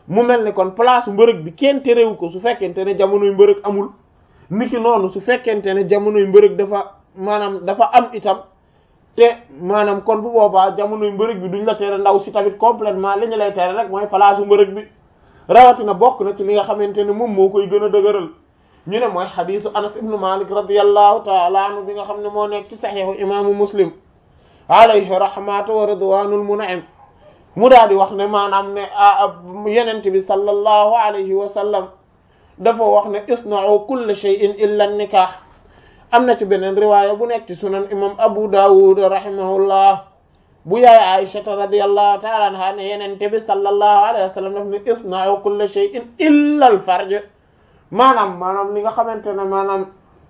mu mel ni kon place mbërëg bi kenn terewu ko su fekkente ne jamonoy mbërëg amul niki noonu su fekkente ne jamonoy mbërëg dafa maanaam dafa am itam te maanaam kon bu boobaa jamonoy mbërëg bi duñ la tere ndaw si tamit complètement li ñu lay tere rek mooy place mbërëg bi rawatina bokk na ci li nga xamante ne moom moo koy gën a dëgëral ñu ne mooy xadisu anas ibnu malik radiallahu taala anhu bi nga xam ne moo nekk ci saxiixu imaamu muslim alayhi rahmatu wa ridwanul mun'im mu daal di wax ne maanaam ne yenent bi sallallahu alayhi wa sallam dafa wax ne isna'u kulla shay'in illa nikah am na ci beneen riwaaya bu nekk ci sunan imam abu dawud rahimahullah bu yaay aishata radiyallahu ta'ala anha ne yenent bi sallallahu alayhi wa sallam daf ne isna'u kulla shay'in illa al farj maanaam maanaam li nga xamante ne maanaam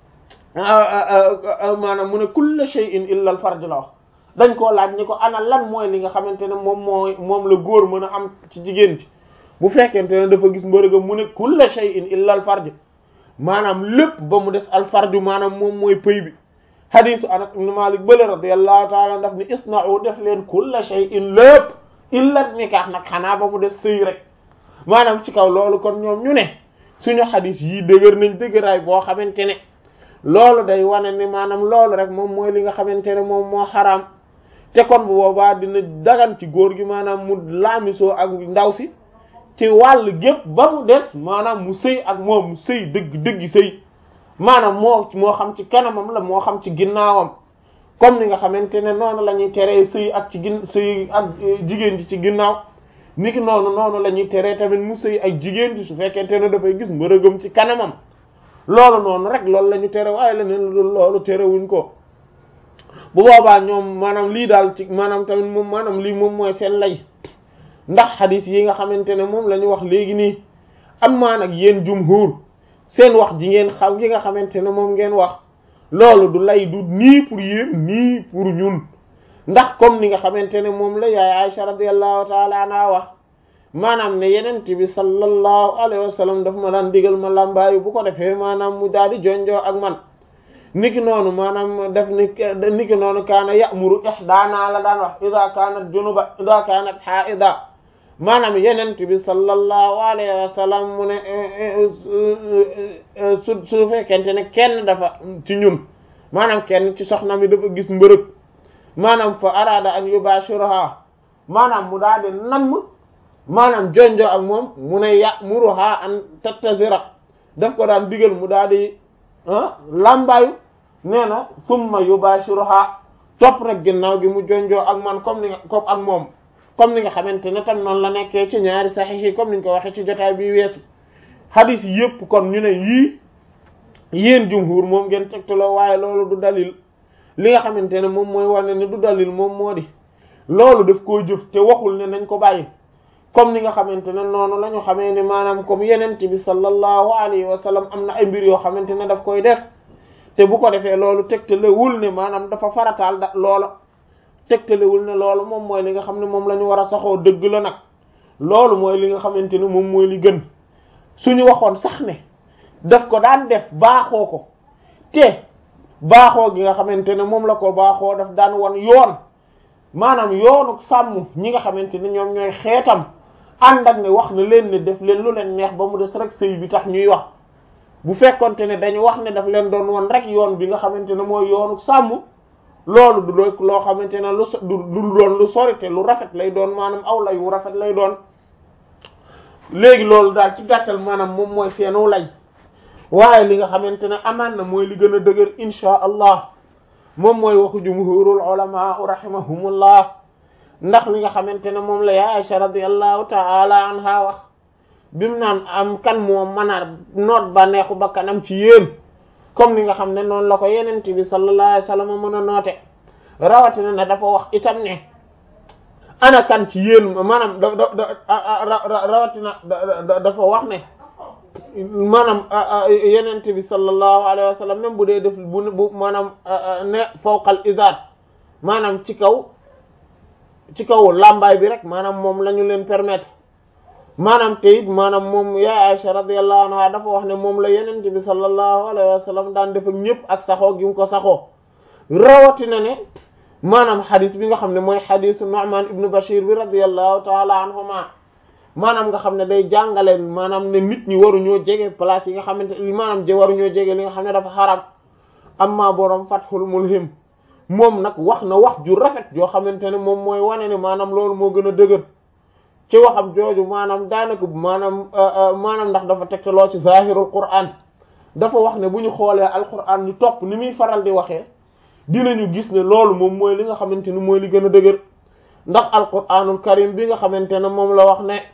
maanaam mu ne kulla shay'in illa al farj la wax dañ koo laaj ni ko ana lan mooy li nga xamante ne moom mooy moom la góor mën a am ci jigéen ci bu fekkente ne dafa gis mbërëgam mu ne kulla shay'in illa al farj maanaam lépp ba mu des al farju maanaam moom mooy pëy bi hadisu anas ibn malik bële radiyallahu taala daf ni isna'u def leen kulla shay'in lépp illa nikah nag xanaa ba mu des sëy rek maanaam ci kaw loolu kon ñoom ñu ne suñu hadis yii dëgër nañ dëgëraay boo xamante ne loolu day wane ni maanaam loolu rek moom mooy li nga xamante ne moom moo xaraam te kon bu boobaa dina dagan ci góor gi maanaam mu laamisoo ak ndaw si ci wàll gépp ba mu des maanaam mu sëy ak moom mu sëy dëgg dëggi sëy maanaam moo moo xam ci kanamam la moo xam ci ginnaawam comme ni nga xamante ne noonu la ñuy teree sëy ak ci gin sëy ak jigéen ji ci ginnaaw niki noonu noonu la ñuy teree tamit mu sëy ak jigéen ji su fekkente ne dafay gis mbërëgam ci kanamam loolu noonu rek loolu la ñu tere waaye leneen loolu terewuñ ko bu boobaa ñoom maanaam lii daal ci maanaam tamit moom maanaam lii moom mooy seen lay ndax xadis yi nga xamante ne moom la ñu wax léegi nii am maa nag yéen jumhur seen wax ji ngeen xam yi nga xamante ne moom ngeen wax loolu du lay du nii pour yéen nii pour ñun ndax comme ni nga xamante ne moom la yaay Aisha radiyallahu taala anha wax maanaam ne yenent bi sallallahu alayhi wa sallam daf ma daan digal ma làmbaayu bu ko defee maanaam mu daal di jonjoo ak man niki noonu maanaam def ni niki noonu kaana ya'muru ihdaana la daan wax ida kaanat junuba ida kaanat haida maanaam yenent bi sallallahu alayhi wa sallam mu ne su su fekkente ne kenn dafa ci ñun maanaam kenn ci soxna mi dafa gis mbërëg maanaam fa arada an yubashiraha maanaam mu daal di namm maanaam jonjo ak moom mu ne ya'muruha an tattazira daf ko daan digal mu daal di lambaayu nee na summa yubashiruha topp nag ginnaaw gi mu jonjoo ak man comme ni nga comme ak moom comme ni nga xamante ne tam noonu la nekkee ci ñaari saxiix yi comme niñ ko waxee ci jotaay bi weesu hadith yëpp kon ñu ne yii yéen jumhur moom ngeen tegtaloo waaye loolu du dalil li nga xamante ne moom mooy wane ne du dalil moom moo di loolu daf koo jëf te waxul ne nañ ko bàyyi comme ni nga xamante ne noonu la ñu xamee ne maanaam comme yenent bi sallallahu alayhi wa sallam am na ay mbir yoo xamante ne daf koy def te bu ko defee loolu tegtalewul ne maanaam dafa farataal da loola tegtalewul ne loolu moom mooy li nga xam ne moom la ñu war a saxoo dëgg la nag loolu mooy li nga xamante ne moom mooy li gën suñu waxoon sax ne daf ko daan def baaxoo ko te baaxoo gi nga xamante ne moom la ko baaxoo daf daan won yoon maanaam yoonu sàmm ñi nga xamante ne ñoom ñooy xeetam ànd ak ne wax na leen ne def leen lu leen neex ba mu des rek sëy bi tax ñuy wax bu fekkonte ne dañu wax ne daf leen doon won rek yoon bi nga xamante ne mooy yoonu sàmm loolu du doon loo xamante ne lu so du doon lu sori te lu rafet lay doon maanaam aw lay wu rafet lay doon léegi loolu daal ci gàttal maanaam moom mooy seenu lay waaye li nga xamante ne amaan na mooy li gën a dëgër insha allah moom mooy waxu jumhurul ulama rahimahumullah ndax li nga xamante ne moom la ya Aisha radiyallahu ta'ala anha wax bimu naan am kan moo mën a noot ba neexu ba kanam ci yéen comme ni nga xam ne noonu la ko yenent bi sallallahu alayhi wasallam mën a noote rawatina ne dafa wax itam ne ana kan ci yéen maanaam da da rawatina dafa wax ne maanaam yenent bi sallallahu alayhi wasallam même bu dee def bu bu maanaam ne fawqal izar maanaam ci kaw ci kaw làmbaay bi rek maanaam moom la ñu leen permettre maanaam te it maanaam moom yaay Aisha radiyallahu anha dafa wax ne moom la yenent bi sallallahu alayhi wa sallam daan def ak ñëpp ak saxoo gi mu ko saxoo rawatina ne maanaam xadis bi nga xam ne mooy xadisu Nu'man ibnu Bashir bi radiyallahu taala anhuma maanaam nga xam ne day jàngale maanaam ne nit ñi waruñoo jege place yi nga xamante maanaam je waruñoo jege li nga xam ne dafa xaram amma borom fathul mulhim moom nag wax na wax ju rafet joo xamante ne moom mooy wane ne maanaam loolu moo gën a dëgër ci waxam jooju maanaam daanaka maanaam maanaam ndax dafa tegtaloo ci zahirul qur'an dafa wax ne bu ñu xoolee alqur'an ñu topp ni muy faral di waxee dinañu gis ne loolu moom mooy li nga xamante ne mooy li gën a dëgër ndax alqur'anul karim bi nga xamante ne moom la wax ne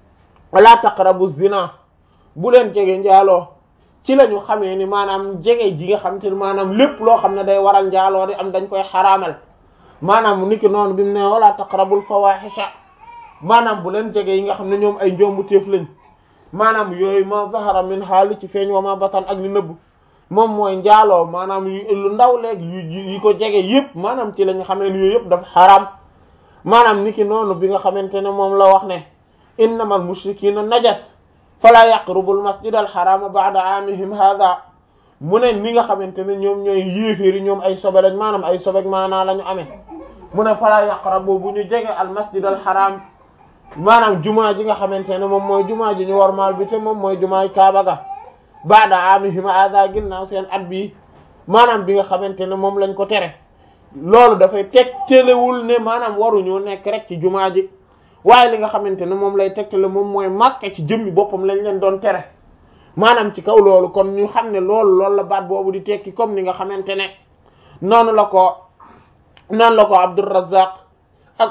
wala taqrabu zina bu leen jege njaaloo ci la ñu xamee ni maanaam jege ji nga xamante ne maanaam lépp loo xam ne day waral njaaloo di am dañ koy xaraamal maanaam niki noonu bi mu ne wala taqrabul fawahisha maanaam bu leen jege yi nga xam ne ñoom ay njombu téef lañ maanaam yooyu ma zahara min haali ci feeñ wa ma batan ak li nëbb moom mooy njaaloo maanaam lu ndaw léegi yu yi ko jege yëpp maanaam ci la ñu xamee ni yooyu yëpp dafa xaraam maanaam niki noonu bi nga xamante ne moom la wax ne innamal mushrikina najas fala yaqrubul masjidal harama ba'da amihim hadha mu ne ni nga xamante ne ñoom ñooy yéeféeri ñoom ay sobe lañ maanaam ay sobek maanaa la ñu amee mu ne fala yaqrabu bu ñu jege al masjidal haram maanaam jumaa ji nga xamante ne moom mooy jumaa ji ñu warmaal bi te moom mooy jumaay Kaaba ga ba'da amihim hadha ginnaaw seen at bii maanaam bi nga xamante ne moom lañ ko tere loolu dafay teg telewul ne maanaam waruñoo nekk rek ci jumaa ji waaye li nga xamante ne moom lay tegtale moom mooy Makka ci jëmmi boppam lañ leen doon tere maanaam ci kaw loolu kon ñu xam ne loolu loolu la baat boobu di tekki comme ni nga xamante ne noonu la ko noonu la ko Abdurrazzaq ak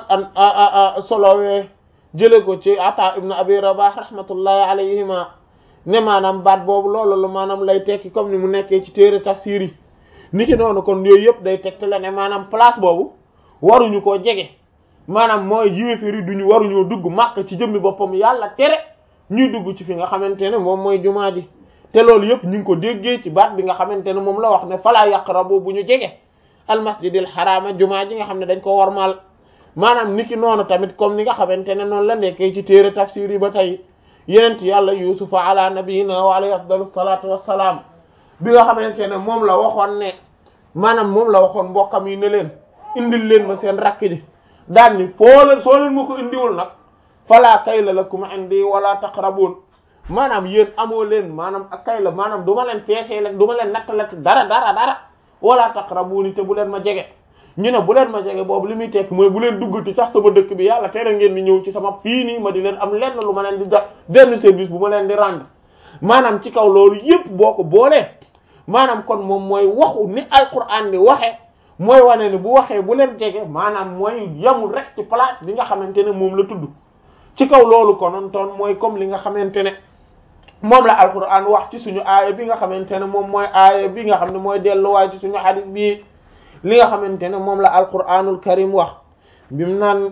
an solowee jële ko ci Ata ibn Abi Rabah rahmatullahi alayhima ne maanaam baat boobu loolu la maanaam lay tekki comme ni mu nekkee ci téere tafsir yi niki noonu kon yooyu yëpp day tegtale ne maanaam place boobu waruñu koo jege maanaam mooy yéeféri duñu waruñoo dugg Makka ci jëmmi boppam yàlla tere ñuy dugg ci fi nga xamante ne moom mooy jumaa ji te loolu yëpp ñu ngi ko déggee ci baat bi nga xamante ne moom la wax ne falaa yaqrabu bu ñu jege al masjidil xaraama jumaa ji nga xam ne dañ ko warmaal maanaam niki noonu tamit comme ni nga xamante ne noonu la nekkee ci téere tafsir yi ba tey yenent yàlla yusufa ala nabiyina wa alayhi afdalu salatu wassalaam bi nga xamante ne moom la waxoon ne maanaam moom la waxoon mbokkam yi ne leen indil leen ma seen rakk ji daan ni foo leen soo leen ma ko indiwul nag fala kayla lakum indi wala taqrabun maanaam yéen amoo leen maanaam ak kayla maanaam du ma leen peesee leen du ma leen nattalati dara dara dara wala taqrabuni te bu leen ma jege ñu ne bu leen ma jege boobu li muy tekki mooy bu leen duggati sax sama dëkk bi yàlla tere ngeen di ñëw ci sama fii nii ma di leen am lenn lu ma leen di jox benn service bu ma leen di rendre maanaam ci kaw loolu yépp boo ko boolee maanaam kon moom mooy waxu ni alquran ni waxe mooy wane ne bu waxee bu leen jege maanaam mooy yamul rek ci place bi nga xamante ne moom la tudd ci kaw loolu konoon toon mooy comme li nga xamante ne moom la alquran wax ci suñu aaya bi nga xamante ne moom mooy aaya bi nga xam ne mooy delluwaay ci suñu hadith bi li nga xamante ne moom la alquranul karim wax bimu naan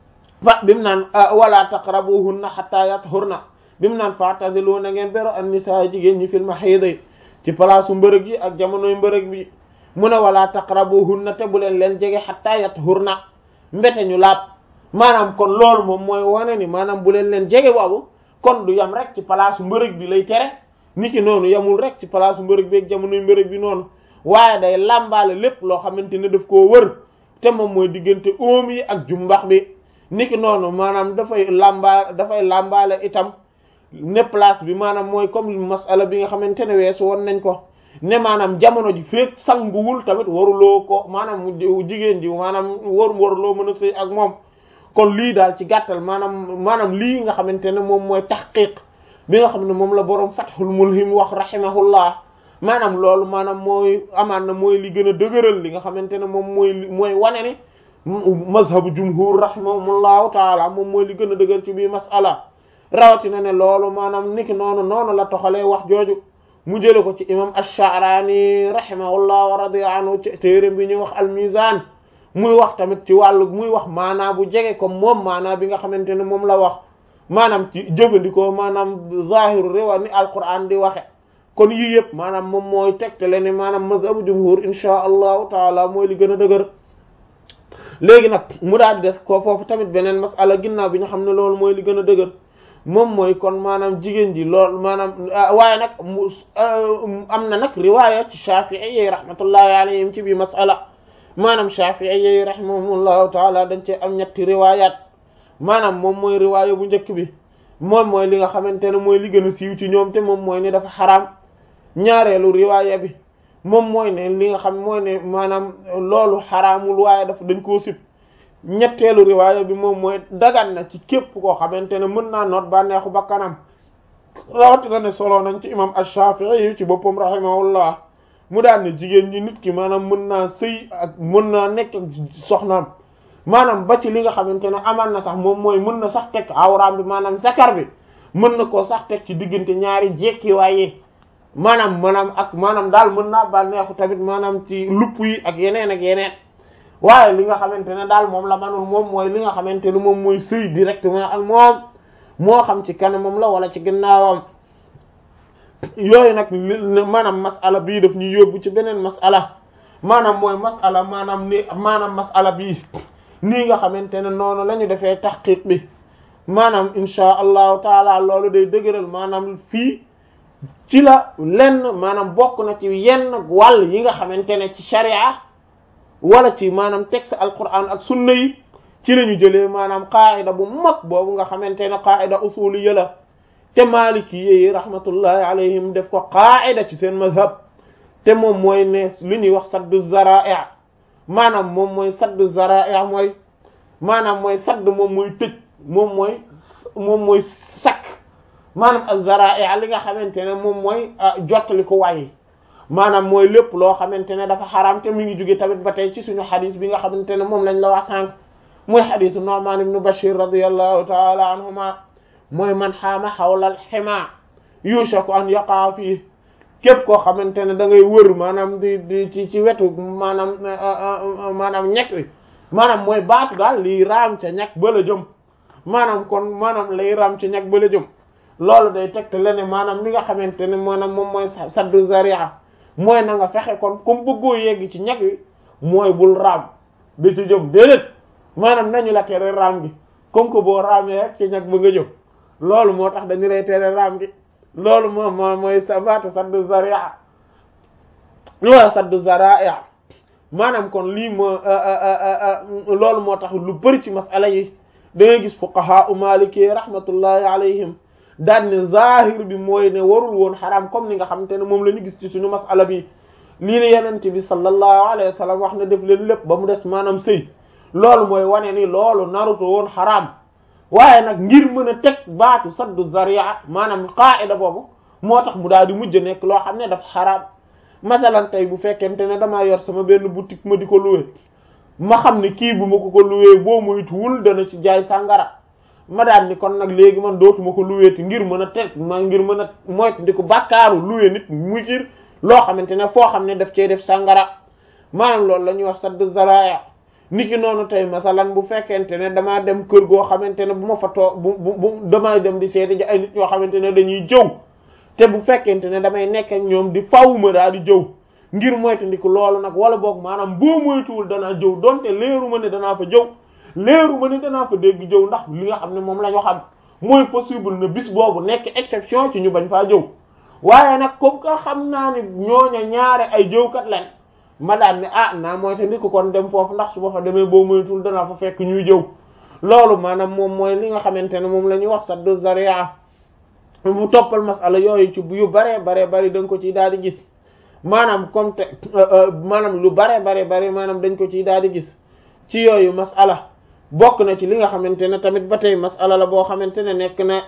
fa bimu naan wala taqrabuhunna hatta yathurna bimu naan fa'tazilu na ngeen bero an nisaa jigéen ñi fil mahid ci palaasu mbërëg yi ak jamonoy mbërëg bi mu ne wala taqrabuhunna te bu leen leen jege hatta yathurna mbete ñu laab maanaam kon loolu moom mooy wane ni maanaam bu leen leen jege boobu kon du yam rek ci palaasu mbërëg bi lay tere niki noonu yamul rek ci palaasu mbërëg bi ak jamonoy mbërëg bi noonu waaye day làmbaale lépp loo xamante ne daf koo wër te moom mooy diggante óom yi ak jumbax bi niki noonu maanaam dafay làmbaale dafay làmbaale itam ne place bi maanaam mooy comme masala bi nga xamante ne weesu woon nañ ko ne maanaam jamono ji feek sanguwul tamit waruloo ko maanaam jigéen ji maanaam war waruloo mën a sëy ak moom kon lii daal ci gàttal maanaam maanaam lii nga xamante ne moom mooy tahqiq bi nga xam ne moom la boroom Fathul Mulhim wax rahimahullah maanaam loolu maanaam mooy amaan na mooy li gën a dëgëral li nga xamante ne moom mooy mooy wane ne mazhabu jumhur rahimahumullahu taala moom mooy li gën a dëgër ci bii masala rawatina ne loolu maanaam niki noonu noonu la toxalee wax jooju mu jële ko ci imam ash-Sha'rani rahimahullah wa radiya anhu ci téere bi ñuy wax al-Mizan muy wax tamit ci wàllu muy wax maanaa bu jege comme moom maanaa bi nga xamante ne moom la wax maanaam ci jëfandikoo maanaam zahiru rewa ni alquran di waxe kon yii yëpp maanaam moom mooy tegtale ne maanaam mazhabu jumhur insha allahu taala mooy li gën a dëgër léegi nag mu daal des ko foofu tamit beneen masala ginnaaw bi ñu xam ne loolu mooy li gën a dëgër moom mooy kon maanaam jigéen ji loolu maanaam waaye nag mu am na nag riwaaya ci Shafi'i yi rahmatullahi alayhim ci bi masala maanaam Shafi'i yi rahimahumullahu taala dañ cee am ñetti riwaayaat maanaam moom mooy riwaaya bu njëkk bi moom mooy li nga xamante ne mooy li gën a siiw ci ñoom te moom mooy ne dafa xaraam ñaareelu riwaaya bi moom mooy ne li nga xam mooy ne maanaam loolu xaraamul waaye dafa dañ koo sib ñetteelu riwaaya bi moom mooy dagan na ci képp koo xamante ne mën naa noot bànneexu bakkanam rawatina ne solo nañ ci imam ash-Shafi'i ci boppam rahimahullah mu daan ne jigéen ñi nit ki maanaam mën naa sëy ak mën naa nekk ak soxnaam maanaam ba ci li nga xamante ne amal na sax moom mooy mën na sax teg awraam bi maanaam zakar bi mën na koo sax teg ci diggante ñaari jekki waaye maanaam maanaam ak maanaam daal mën naa bànneexu tamit maanaam ci lupp yi ak yeneen ak yeneen waaye li nga xamante ne daal moom la manul moom mooy li nga xamante ne moom mooy sëy directement ak moom moo xam ci kanamam la wala ci ginnaawam yooyu nag maanaam masala bii daf ñu yóbbu ci beneen masala maanaam mooy masala maanaam ni maanaam masala bii nii nga xamante ne noonu la ñu defee taxqiq bi maanaam insha allahu taala loolu day dëgëral maanaam fii ci la lenn maanaam bokk na ci yenn wàll yi nga xamante ne ci sharia wala ci maanaam texte alquran ak sunna yi ci la ñu jëlee maanaam qaida bu mag boobu nga xamante ne qaida usuliyya la te maliki yi rahmatullahi alayhim def ko qaida ci seen mazhab te moom mooy ne li ñuy wax saddu zara'i maanaam moom mooy saddu zara'i mooy maanaam mooy sadd moom mooy tëj moom mooy moom mooy sakk maanaam az-zara'i li nga xamante ne moom mooy jottali ko waaye maanaam mooy lépp loo xamante ne dafa xaraam te mi ngi jóge tamit ba tey ci suñu xadis bi nga xamante ne moom lañ la wax sànq mooy xadisu Nu'man ibn Bashir radiyallahu ta'ala anhuma mooy man xaama xawlal xima yushaku an yaqa fii képp koo xamante ne da ngay wër maanaam di di ci ci wetu maanaam maanaam ñekk wi maanaam mooy baatu daal liy raam ca ñag ba la jëm maanaam kon maanaam lay raam ca ñag ba la jëm loolu day tegte lene maanaam li nga xamante ne maanaam moom mooy saddu zaria mooy na nga fexe kon comme bëggoo yegg ci ñag wi mooy bul raam da ci jëm déedéet maanaam nañu la tere raam gi comme que boo raamee rek ci ñag ba nga jëm loolu moo tax dañu lay tere raam gi loolu moom moo mooy sabata saddu zaria wala saddu zaria maanaam kon lii moo loolu moo tax lu bari ci masala yi da ngay gis fuqaha u maliki rahmatullahi alayhim daan ne zahir bi mooy ne warul woon xaraam comme ni nga xamante ne moom la ñu gis ci suñu masala bi lii ne yenent bi sallallahu alayhi wa sallam wax na def leen lépp ba mu des maanaam sëy loolu mooy wane ni loolu naruto woon xaraam waaye nag ngir mën a teg baatu saddu zaria maanaam qaida boobu moo tax mu daal di mujj nekk loo xam ne dafa xaraam masalan tey bu fekkente ne damaa yor sama benn boutique ma di ko loué ma xam ne kii bu ma ko ko loué boo moytuwul dana ci jaay sàngara ma daan ni kon nag léegi man dootuma ko loué ngir mën a teg ma ngir mën a moytu di ko bàkkaaru loué nit muy ngir loo xamante ne foo xam ne daf cey def sàngara maanaam loolu la ñuy wax saddu zaria niki noonu tey masalan bu fekkente ne damaa dem kër goo xamante ne bu ma fa too bu bu bu damay dem di seeti ji ay nit yoo xamante ne dañuy jëw te bu fekkente ne damay nekk ak ñoom di fawuma daal di jëw ngir moytandiku loolu nag wala boog maanaam boo moytuwul danaa jëw donte leeru ma ne danaa fa jëw leeru ma ne danaa fa dégg jëw ndax li nga xam ne moom la ñu xam mooy possible na bis boobu nekk exception ci ñu bañ faa jëw waaye nag comme que xam naa ne ñooña ñaare ay jëwkat leen ma daan ne ah naa moytandiku kon dem foofu ndax su ma fa demee boo moytuwul danaa fa fekk ñuy jëw loolu maanaam moom mooy li nga xamante ne moom la ñuy wax saddu zaria mu toppal masala yooyu ci yu baree baree bari da nga ko ciy daal di gis maanaam comme te maanaam lu baree baree bari maanaam dañ ko ciy daal di gis ci yooyu masala bokk na ci li nga xamante ne tamit ba tey masala la boo xamante ne nekk na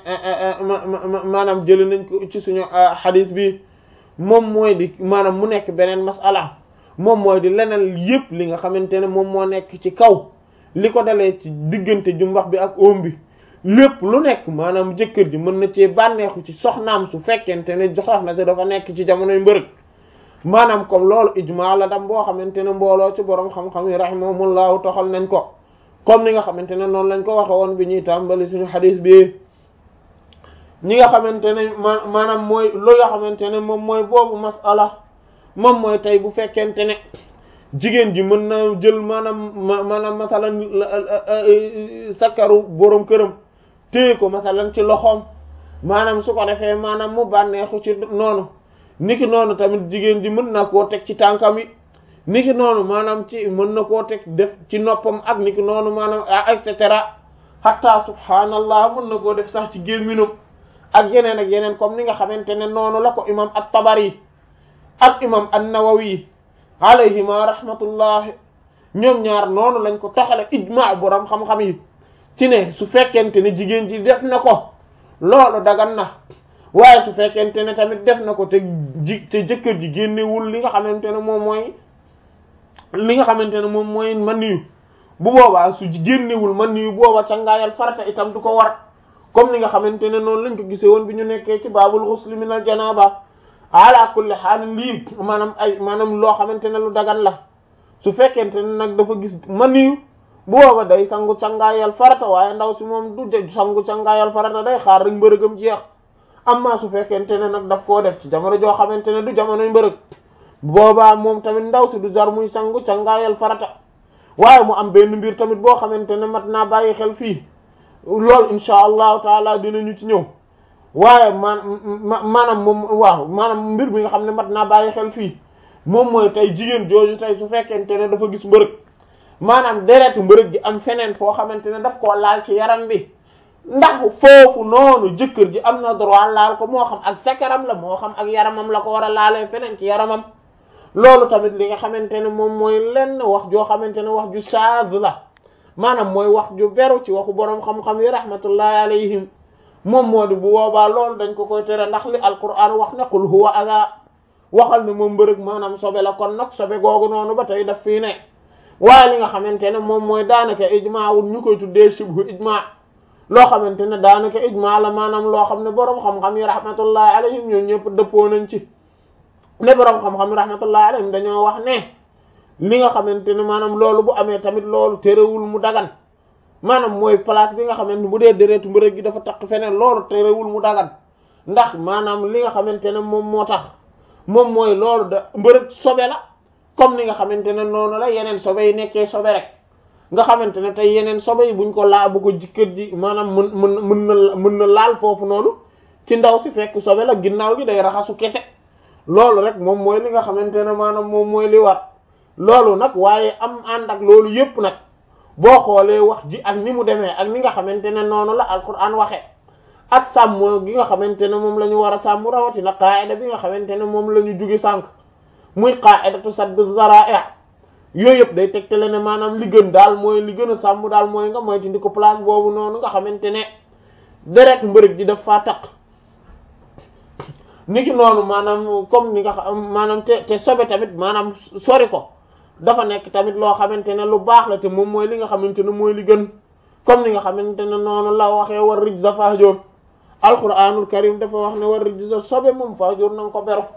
maanaam jëli nañ ko ci suñu xadis bi moom mooy di maanaam mu nekk beneen masala moom mooy di leneen yépp li nga xamante ne moom moo nekk ci kaw li ko dalee ci diggante jumbax bi ak oom bi lépp lu nekk maanaam jëkkër ji mën na cee bànneexu ci soxnaam su fekkente ne soxna si dafa nekk ci jamonoy mbërëg maanaam comme loolu ijmaa la dam boo xamante ne mbooloo ci borom xam-xam yi rahimahumullahu toxal nañ ko comme ni nga xamante ne noonu lañ ko waxe woon bi ñuy tàmbali suñu xadis bi ñi nga xamante ne ma maanaam mooy lu nga xamante ne moom mooy boobu masala moom mooy tey bu fekkente ne jigéen ji mën na jël maanaam maanaam masalan sakkaru borom këram téye ko masalan ci loxoom maanaam su ko defee maanaam mu bànneexu ci noonu niki noonu tamit jigéen ji mën na koo teg ci tànkam yi niki noonu maanaam ci mën na koo teg def ci noppam ak niki noonu maanaam et cetera hatta subhaanallah mën na koo def sax ci gémminam ak yeneen ak yeneen comme ni nga xamante ne noonu la ko imam at-Tabari ak imam an-Nawawi alayhima rahmatullahi ñoom ñaar noonu lañ ko toxale ijma borom xam-xam yi ci ne su fekkente ne jigéen ji def na ko loolu dagan na waaye su fekkente ne tamit def na ko te ji te jëkkër ji génnewul li nga xamante ne moom mooy li nga xamante ne moom mooy man yu bu boobaa su génnewul man yu booba cangaayal farata itam du ko war comme ni nga xamante ne noonu lañ ko gisee woon bi ñu nekkee ci baabul ghusl min al janaba ala kulli haal lii maanaam ay maanaam loo xamante ne lu dagan la su fekkente ne nag dafa gis man yu bu booba day sangu cangaayal farata waaye ndaw si moom du sangu cangaayal farata day xaar rek mbërëgam jeex amma su fekkente ne nag daf koo def ci jamono joo xamante ne du jamonoy mbërëg boobaa moom tamit ndaw si du jar muy sangu cangaayal farata waaye mu am benn mbir tamit boo xamante ne mat naa bàyyi xel fii loolu insha allahu taala dinañu ci ñëw waaye man maanaam moom waaw maanaam mbir bi nga xam ne mat naa bàyyi xel fii moom mooy tey jigéen jooju tey su fekkente ne dafa gis mbërëg maanaam deretu mbërëg gi am feneen foo xamante ne daf koo laal ci yaram bi ndax foofu noonu jëkkër ji am na droit laal ko moo xam ak sakaram la moo xam ak yaramam la ko war a laalee feneen ci yaramam loolu tamit li nga xamante ne moom mooy lenn wax joo xamante ne wax ju shaaz la maanaam mooy wax ju beru ci waxu boroom xam-xam yi rahmatullahi alayhim moom moo di bu boobaa loolu dañ ko koy tere ndax li alquran wax ne qul huwa ada waxal ne moom mbërëg maanaam sobe la kon nag sobe googu noonu ba tey daf fii ne waaye li nga xamante ne moom mooy daanaka ijmaa wul ñu koy tuddee shibhu ijmaa loo xamante ne daanaka ijmaa la maanaam loo xam ne boroom xam-xam yi rahmatullahi alayhim ñoo ñëpp dëppoo nañ ci ne boroom xam-xam yi rahmatullahi alayhim dañoo wax ne li nga xamante ne maanaam loolu bu amee tamit loolu terewul mu dagan maanaam mooy place bi nga xamante bu dee déretu mbërëg gi dafa taq feneen loolu terewul mu dagan ndax maanaam li nga xamante ne moom moo tax moom mooy loolu da mbërëg sobe la comme ni nga xamante ne noonu la yeneen sobe yi nekkee sobe rek nga xamante ne tey yeneen sobe yi buñ ko laa bu ko jikkër ji maanaam mën mën mën na mën na laal foofu noonu ci ndaw si fekk sobe la ginnaaw gi day raxasu kese loolu rek moom mooy li nga xamante ne maanaam moom mooy li war loolu nag waaye am ànd ak loolu yépp nag boo xoolee wax ji ak ni mu demee ak ni nga xamante ne noonu la alquran waxee ak sàmm gi nga xamante ne moom la ñu war a sàmm rawatina qaida bi nga xamante ne moom la ñu jugi sànq muy qaidatu saddu zara'i yooyu yëpp day tegtale ne maanaam li gën daal mooy li gën a sàmm daal mooy nga moytu ndi ko place boobu noonu nga xamante ne deret mbërëg ji daf faa taq niki noonu maanaam comme ni nga xam maanaam te te sobe tamit maanaam sori ko dafa nekk tamit loo xamante ne lu baax la te moom mooy li nga xamante ne mooy li gën comme ni nga xamante ne noonu la waxee war rijza fahjur alquranul karim dafa wax ne war rijza sobe moom fahjur na nga ko beru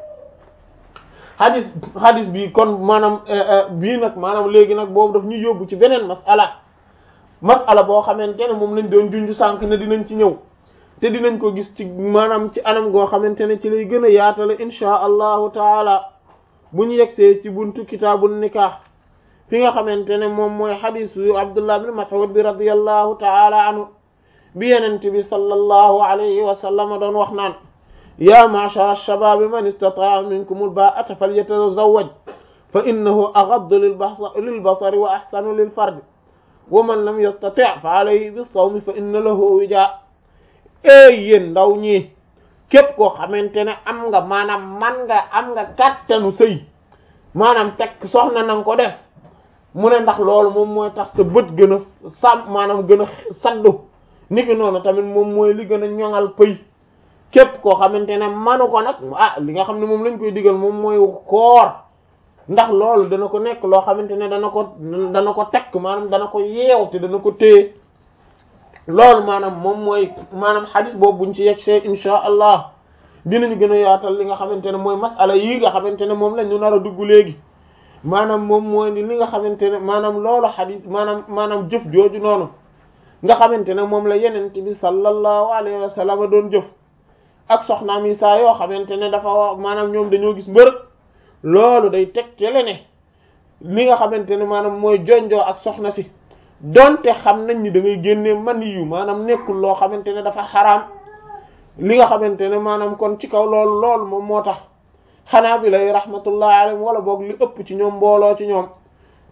hadis hadis bi kon maanaam bii nag maanaam léegi nag boobu daf ñu yóbbu ci beneen masala masala boo xamante ne moom lañ doon junj sànq ne dinañ ci ñëw te dinañ ko gis ci maanaam ci anam goo xamante ne ci lay gën a yaatale insha allahu taala bu ñu yegsee ci buntu kitaabun nikah fi nga xamante ne moom mooy xadisu abdullah bin mas'ud bi radiyallahu taala anhu bi yenente bi sallallahu alayhi wa sallam doon wax naan ya ma'shara ash-shababi man istata'a minkum al-ba'ata falyatazawwaj fa innahu aghaddu lil-basari wa ahsanu lil-farji wa man lam yastati' fa alayhi bis-sawmi fa inna lahu wija ey yéen ndaw ñi képp koo xamante ne am nga maanaam man nga am nga kàttanu sëy maanaam teg soxna na nga ko def mu ne ndax loolu moom mooy tax sa bët gën a sàmm maanaam gën a saddu niki noonu tamit moom mooy li gën a ñoŋal pëy képp koo xamante ne manu ko nag ah li nga xam ne moom lañ koy digal moom mooy koor ndax loolu dana ko nekk loo xamante ne dana ko dana ko tekk maanaam dana ko yeew te dana ko téye loolu maanaam moom mooy maanaam xadis boobu buñ ci yegg see insha allah dinañu gën a yaatal li nga xamante ne mooy masala yi nga xamante ne moom la ñu nar a dugg léegi maanaam moom mooy ni li nga xamante ne maanaam loolu xadis maanaam maanaam jëf jooju noonu nga xamante ne moom la yenente bi sallallahu alayhi wa sallam doon jëf ak soxnaam yi saa yoo xamante ne dafa wax maanaam ñoom dañoo gis mbërëg loolu day tegtale ne li nga xamante ne maanaam mooy jonjoo ak soxna si donte xam nañ ni da ngay génnee man yu maanaam nekkul loo xamante ne dafa xaraam li nga xamante ne maanaam kon ci kaw loolu loolu moom moo tax xanaa bi lay rahmatullah alayhim wala boog li ëpp ci ñoom mbooloo ci ñoom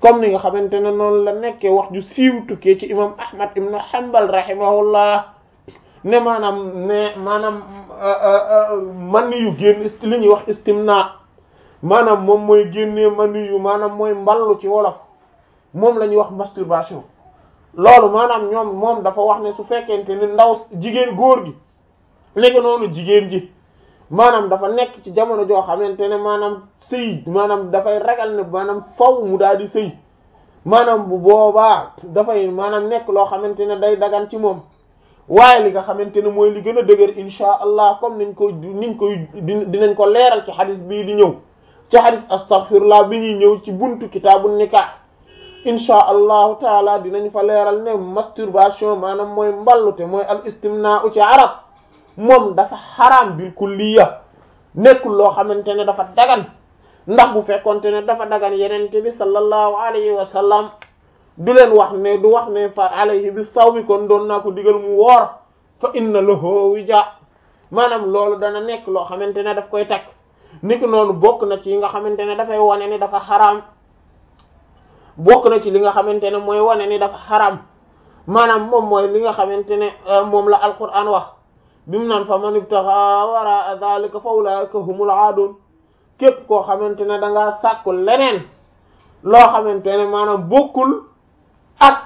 comme ni nga xamante ne noonu la nekkee wax ju siiw tukkee ci imam ahmad ibn hanbal rahimahullah ne maanaam ne maanaam man yu génn li ñuy wax istimna maanaam moom mooy génnee man yu maanaam mooy mballu ci wolof moom la ñuy wax masturbation loolu maanaam ñoom moom dafa wax ne su fekkente ne ndaw jigéen góor gi léegi noonu jigéen ji maanaam dafa nekk ci jamono joo xamante ne maanaam sëy maanaam dafay ragal ne maanaam faw mu daal di sëy maanaam bu boobaa dafay maanaam nekk loo xamante ne day dagan ci moom waaye li nga xamante ne mooy li gën a dëgër insha allah comme niñ ko niñ koy dinañ ko leeral ci xadis bii di ñëw ci xadis astaghfirullah bi ñuy ñëw ci buntu kitaabu nikah insha allahu taala dinañ fa leeral ne masturbation maanaam mooy mballute mooy al istimna u ci arab moom dafa xaraam bil kulliya nekkul loo xamante ne dafa dagan ndax bu fekkonte ne dafa dagan yenente bi sallallahu alayhi wa sallam du leen wax ne du wax ne fa alayhi bi sawmi kon doon naa ko digal mu woor fa inna lahu wija maanaam loolu dana nekk loo xamante ne daf koy takk niki noonu bokk na ci yi nga xamante ne dafay wane ni dafa xaraam bokk na ci li nga xamante ne mooy wane ni dafa xaraam maanaam moom mooy li nga xamante ne moom la alquran wax bi mu naan fa man ibtaxa wara dhalika fa ulaika humul aadun képp koo xamante ne da ngaa sàkku leneen loo xamante ne maanaam bokkul ak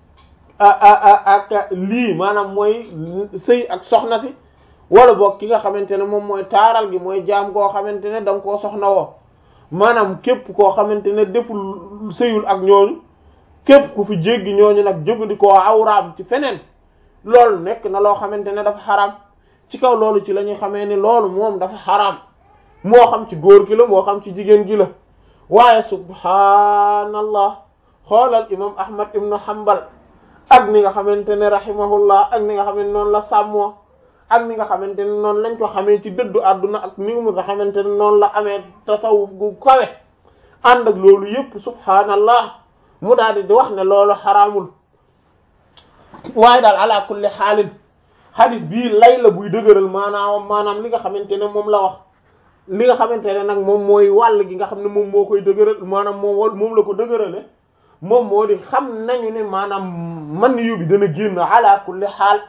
ak lii maanaam mooy sëy ak soxna si wala boog ki nga xamante ne moom mooy taaral gi mooy jaam koo xamante ne da nga koo soxna woo maanaam képp koo xamante ne deful sëyul ak ñooñu képp ku fi jéggi ñooñu nag jëfandikoo awraam ci feneen loolu nekk na loo xamante ne dafa xaraam ci kaw loolu ci la ñuy xamee ni loolu moom dafa xaraam moo xam ci góor gi la moo xam ci jigéen gi la waaye subhaanallah xoolal imam ahmad ibnu hanbal ak ni nga xamante ne rahimahullah ak ni nga xamante noonu la sàmmoo ak ni nga xamante ne noonu lañ ko xamee ci dëddu àdduna ak ni mu nga xamante ne noonu la amee tasawuf gu kawe ànd ak loolu yépp subhaanallah mu daal di wax ne loolu xaraamul waaye daal ala kulli xaalin hadis bii lay la buy dëgëral maanaam maanaam li nga xamante ne moom la wax li nga xamante ne nag moom mooy wàll gi nga xam ne moom moo koy dëgëral maanaam moom moom la ko dëgërale moom moo di xam nañu ne maanaam man yu bi dana génn ala kulli xaal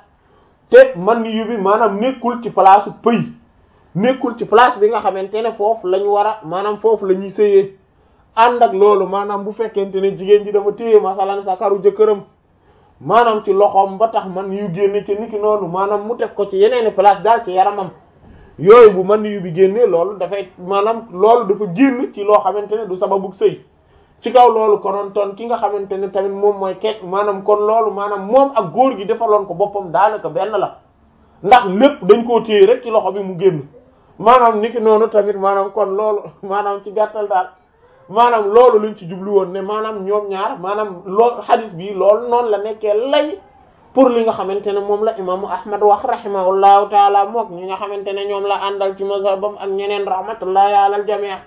te man yu bi maanaam nekkul ci place pëy nekkul ci place bi nga xamante ne foofu la ñu war a maanaam foofu la ñuy sëyee ànd ak loolu maanaam bu fekkente ne jigéen ji dafa téye masalan sakaru jëkkëram maanaam ci loxoom ba tax man yu génne ci niki noonu maanaam mu teg ko ci yeneeni place daal ci yaramam yooyu bu man yu bi génnee loolu dafay maanaam loolu dafa génn ci loo xamante ne du sababu sëy ci kaw loolu konoon toon ki nga xamante ne tamit moom mooy ket maanaam kon loolu maanaam moom ak góor gi defaloon ko boppam daanaka benn la ndax lépp dañ koo téye rek ci loxo bi mu génn maanaam niki noonu tamit maanaam kon loolu maanaam ci gàttal daal maanaam loolu lañ ci jublu woon ne maanaam ñoom ñaar maanaam loolu hadith bi loolu noonu la nekkee lay pour li nga xamante ne moom la imaamu ahmad wax rahimahullahu taala mook ñi nga xamante ne ñoom la àndal ci mazhabam ak ñeneen rahmatullahi alal jamii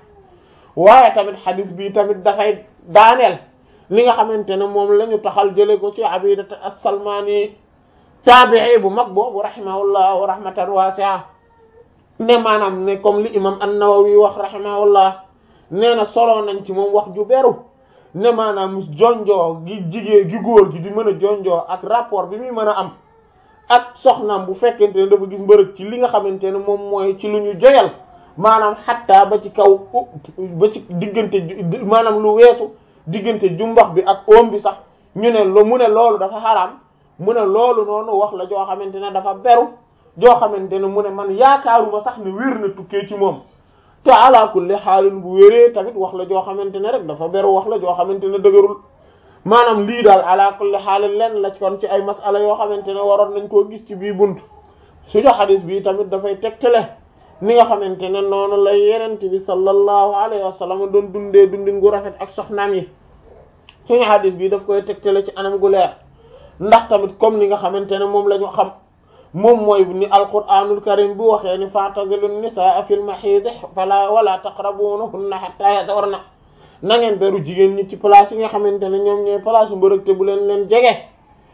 waaye tamit hadith bi tamit dafay daaneel li nga xamante ne moom la ñu taxal jële ko ci abidat as-salmani taabii bu mag boobu rahimahullah rahmatan wasi'a ne maanaam ne comme li imam an-nawawi wax rahimahullah nee na solo nañ ci moom wax ju beru ne maanaam jonjoo gi jigéen gi góor gi di mën a jonjoo ak rapport bi muy mën a am ak soxnaam bu fekkente ne dafa gis mbërëg ci li nga xamante ne moom mooy ci lu ñu joyal maanaam xattaa ba ci kaw ba ci diggante maanaam lu weesu diggante jumbax bi ak oom bi sax ñu ne lu mu ne loolu dafa xaraam mu ne loolu noonu wax la joo xamante ne dafa beru joo xamante ne mu ne man yaakaaruma sax ne wér na tukkee ci moom te ala kulli xaalin bu wéree tamit wax la joo xamante ne rek dafa beru wax la joo xamante ne dëgërul maanaam lii daal ala kulli xaalin lenn la ci kon ci ay masala yoo xamante ne waroon nañ koo gis ci bii bunt suñu xadis bii tamit dafay tegtale ni nga xamante ne noonu la yenente bi sallallahu alayhi wa sallam doon dundee dundin gu rafet ak soxnaam yi suñu xadis bii daf koy tegtale ci anam gu leer ndax tamit comme ni nga xamante ne moom la ñu xam moom mooy ni alquranul karim bu waxee ni fa'tazilu nisaa fil mahid fala wala taqrabuhunna hatta yatahurna na ngeen beru jigéen ñi ci place yi nga xamante ne ñoom ñooy place mbërëg te bu leen leen jege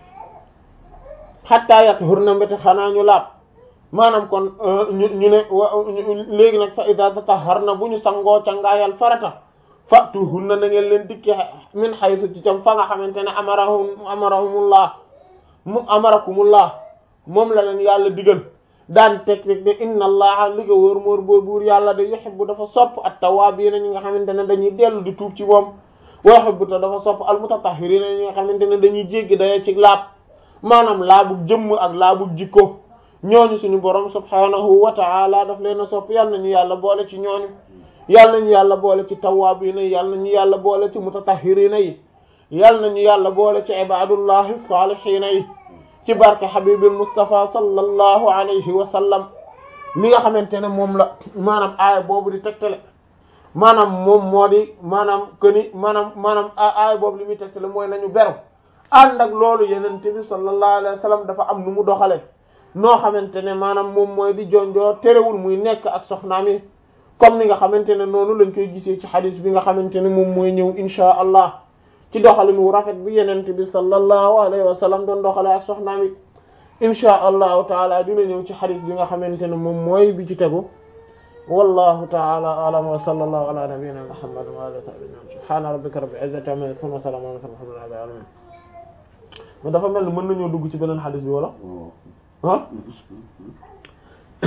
hatta yatahurna mbéte xanaa ñu laab maanaam kon ñu ñu ne léegi nag fa ida tatahharna bu ñu sangoo cangaayal farata fatuhunna na ngeen leen dikke min haythu ci cam fa nga xamante ne amarahum amarahumullah mu amarakumullah moom la leen yàlla digal daan teg teg ne inna allaha li nga wóor móor boor buur yàlla da yuhibbu dafa sopp at-tawwaabiina ñi nga xamante ne dañuy dellu di tuub ci moom wa yuhibbu te dafa sopp al-mutatahhiriina ñi nga xamante ne dañuy jéggi daya ci laab maanaam laabug jëmm ak laabug jikko ñooñu suñu borom subhaanahu wa ta'ala daf leen a sopp yal nañu yàlla boole ci ñooñu yal nañu yàlla boole ci tawwaabiina yi yal nañu yàlla boole ci mutatahhiriina yi yal nañu yàlla boole ci ibaadullahi saalihiina yi ci barke habibil Mustafa sallallahu alayhi wa sallam li nga xamante ne moom la maanaam aaya boobu di tegtale maanaam moom moo di maanaam que ni maanaam maanaam aaya boobu li muy tegtale mooy nañu beru ànd ak loolu yenente bi sallallahu alayhi wa sallam dafa am nu mu doxale noo xamante ne maanaam moom mooy di jonjoo terewul muy nekk ak soxnaam yi comme ni nga xamante ne noonu lañ koy gisee ci xadis bi nga xamante ne moom mooy ñëw insha allah ci doxalin wu rafet bi yenente bi sallallahu alayhi wa sallam doon doxale ak soxnaam yi insha allahu taala dina ñëw ci xadis bi nga xamante ne moom mooy bi ci tegu wallahu taala alam wa sallallahu ala nabiyyina muhammad wa alihi wa sahbihi subhana rabbika rabbil izzati amma yasifun wa salamun ala mursalin walhamdulillahi rabbil alamin mais dafa mel ni mën nañoo dugg ci beneen xadis bi wala ah